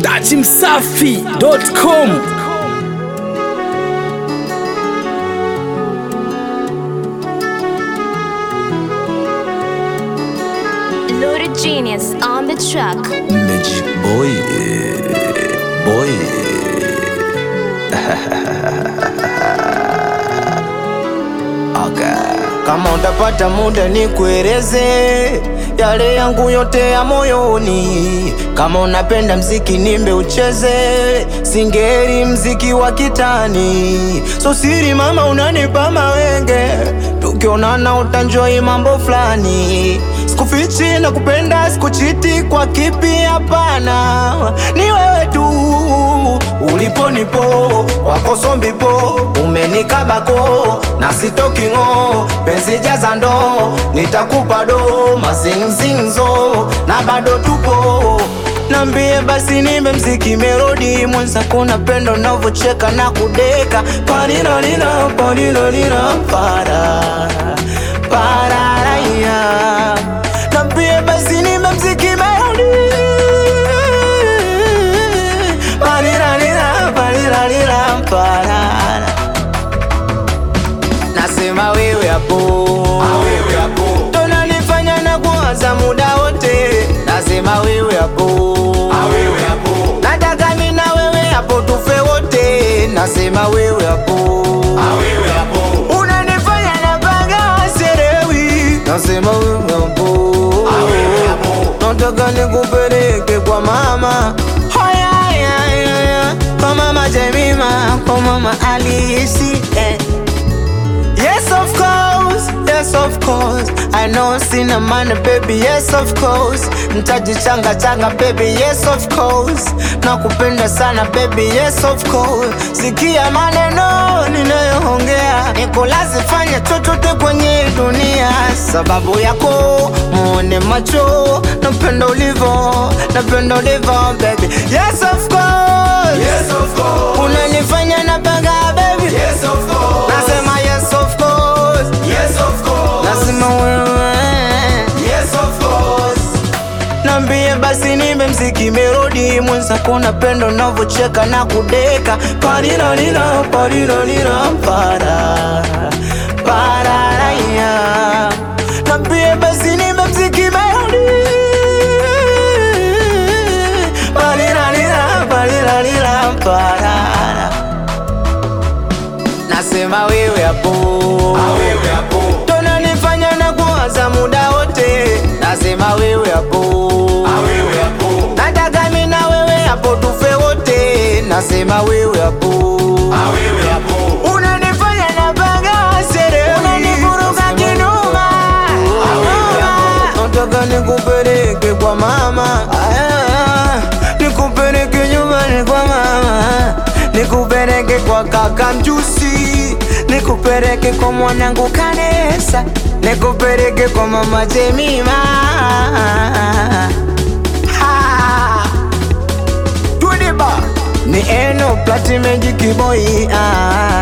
dachimsafi.com Loaded genius on the track. Magic boy, eh, boy. okay. Kama utapata muda ni kueleze yale yangu yote ya moyoni. Kama unapenda mziki nimbe ucheze, singeri mziki wa kitani. So siri mama, unanipa mawenge, tukionana utanjoi mambo fulani. Sikufichi na kupenda, sikuchiti kwa kipi, hapana, ni wewe tu ulipo nipo wako sombipo umenikabako na sitoki ng'o penzi jaza ndo nitakupa do mazinzinzo na bado tupo nambie basi nimbe mziki melodi mwenzako napenda navyocheka na kudeka parirarira parirarira para pararaya nambie basi nimbe mziki melodi Parirarira, parirarira, parara. Nasema wewe hapo tonanifanya na kuwaza muda wote nasema wewe hapo nataka mi na wewe hapo tufe wote nasema wewe hapo unanifanya na baga serewi nasema wewe hapo nataka nikupeleke kwa mama Haya, haya, haya. kwa mama Jemima, kwa mama Alisi eh. Yes of course, yes of course I know sina money baby, yes of course Ntajichanga changa baby, yes of course Nakupenda sana baby, yes of course Sikia maneno ninayoongea Nikolazi fanya chochote kwenye dunia Sababu yako muone macho Napenda ulivo, napenda ulivo baby Yes of course, yes of course Unanifanya napanga baby Yes of course Nasema yes of course Yes of course Nasema wewe Yes of course Nambie basi nimbe mziki melodi mwenzako napenda unavyocheka na kudeka parirarira parirarira para pararaya Nambie basi nimbe mziki melodi parirarira parirarira parara Nasema wewe hapo tonanifanya na kuwaza muda wote nasema wewe hapo nataka mi na wewe hapo tufe wote nasema wewe hapo unanifanya na baga sere unanivuruga kinuma nataka nikupeleke kwa mama Ah, nikupeleke nyumbani kwa mama nikupeleke kwa kaka mjusi nikupeleke kwa mwanangu kanesa nikupeleke kwa mama jemima Ha! Tudiba ni eno plati magic boy ah.